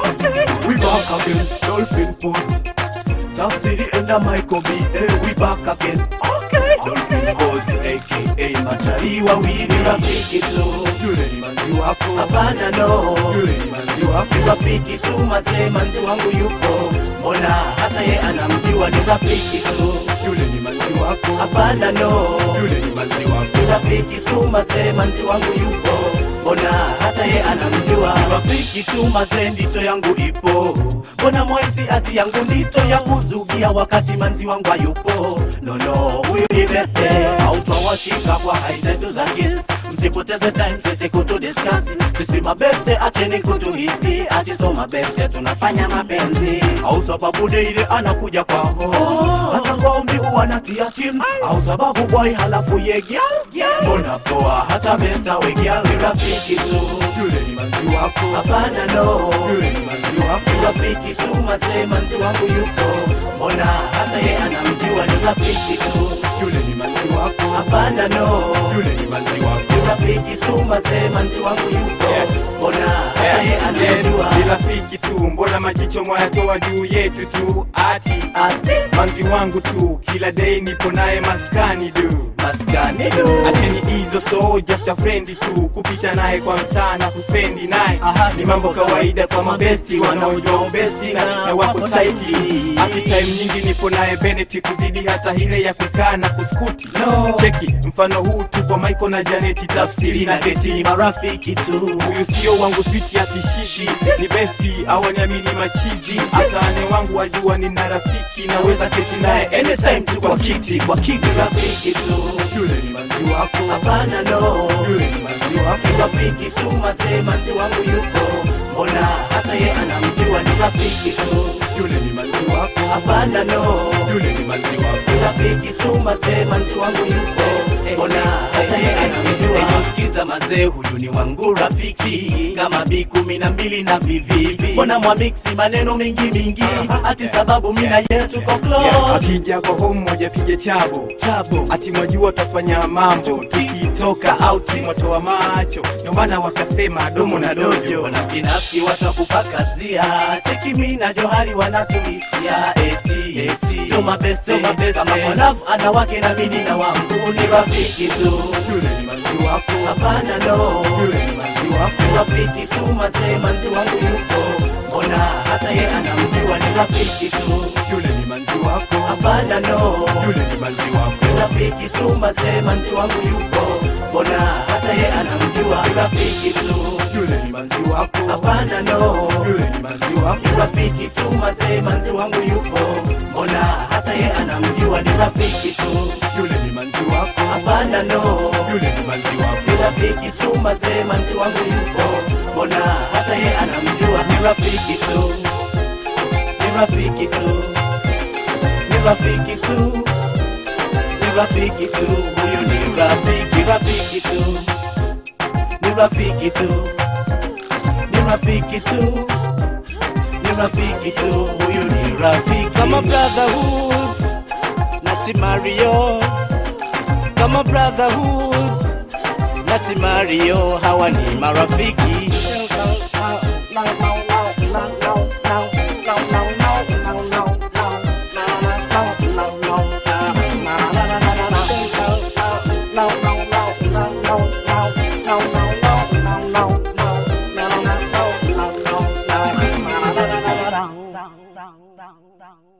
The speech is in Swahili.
okay. We back again, dolphin pose. Tafsiri enda Michael B. Eh, we back again. Okay. Dolphin pose, aka machari wawili rafiki tu. Yule ni manzi wako. Hapana no. Yule ni manzi wako. Ni rafiki tu mazee, manzi wangu yupo. Mbona hata ye anamjua ni rafiki tu. Yule ni manzi wako. Hapana no. Yule ni manzi wako. Ni rafiki tu mazee, manzi wangu yupo. Mbona hata ye anamjua Ni rafiki tu mazee, ndito yangu ipo. Mbona mwezi ati yangu ndito ya kuzugia wakati manzi wangu hayupo. No no, huyu ni beste, hautawashika kwa hai zetu za kiss. Msipoteze time sisi kutu discuss. Sisi mabeste, acheni kutuhisi, ati so mabeste tunafanya mapenzi. Au sababu deile anakuja kwao, hata kwa ombi huwa natia tim. Au sababu boy halafu ye gyal, mbona poa hata besta we gyal ni rafiki tu. Yule ni manzi wako, hapana no. Yule ni manzi wako, ni rafiki tu mazee, manzi wangu yupo. Mbona hata ye anamjua ni rafiki tu. Yule ni manzi wako, hapana no. Yule ni manzi wako, ni rafiki tu mazee, manzi wangu yupo. Mbona hata ye anamjua Yes, ni rafiki tu, mbona majicho mwayatoa juu yetu tu? Ati ati manzi wangu tu, kila day nipo naye maskani du. maskani du. Acheni hizo so just a friend tu, kupita naye kwa mtaa na kuspendi naye Aha, ni mambo kawaida kwa mabesti wanaojua ubesti na, na wako taiti. Ati time nyingi nipo naye Bennett kuzidi hata ile ya kukaa na kuskuti. No. Cheki mfano huu tu kwa Michael na Janeti, tafsiri na geti marafiki tu huyu sio wangu switi atishishi ni besti awaniamini machizi hata ane wangu wajua nina rafiki naweza keti naye anytime tu kwa kiti kwa kiti rafiki tu yule ni manzi wako hapana no yule ni manzi wako rafiki tu mazee manzi wangu yuko mbona hata ye anamjua ni rafiki tu yule ni manzi wako hapana no yule ni manzi wako rafiki tu mazee manzi wangu yuko mbona hata ye anamjua sikiza mazee huyu ni wangu rafiki kama bi kumi na mbili na vivivi mbona mwamiksi maneno mingi mingi ati sababu mina ye tuko close akija kwa home moja pige chabo chabo ati mwajua utafanya mambo tukitoka auti mwatoa macho ndio maana wakasema domo na dojo wanafinafiki watakupakazia cheki mi na johari wanatuhisia eti eti sio mabeste sio mabeste kama kwa love ana wake na mimi na wangu ni rafiki tu yule ni manzi wako hapana no yule ni manzi wako rafiki tu mazee manzi wangu yuko mbona hata ye anamjua ni rafiki tu yule ni manzi wako hapana no yule ni manzi wako rafiki tu mazee manzi wangu yuko mbona hata ye anamjua ni rafiki tu yule ni manzi wako hapana no yule ni manzi wako ni rafiki tu mazee manzi wangu yupo mbona hata ye anamjua ni rafiki tu yule ni manzi wako hapana no yule ni manzi wako ni rafiki tu mazee manzi wangu yupo mbona hata ye anamjua ni rafiki tu ni rafiki tu ni rafiki tu ni rafiki tu huyu ni rafiki rafiki tu ni rafiki tu ni rafiki tu ni rafiki tu huyu ni rafiki kama brotherhood nati Mario kama brotherhood nati Mario hawa ni marafiki down, down, down.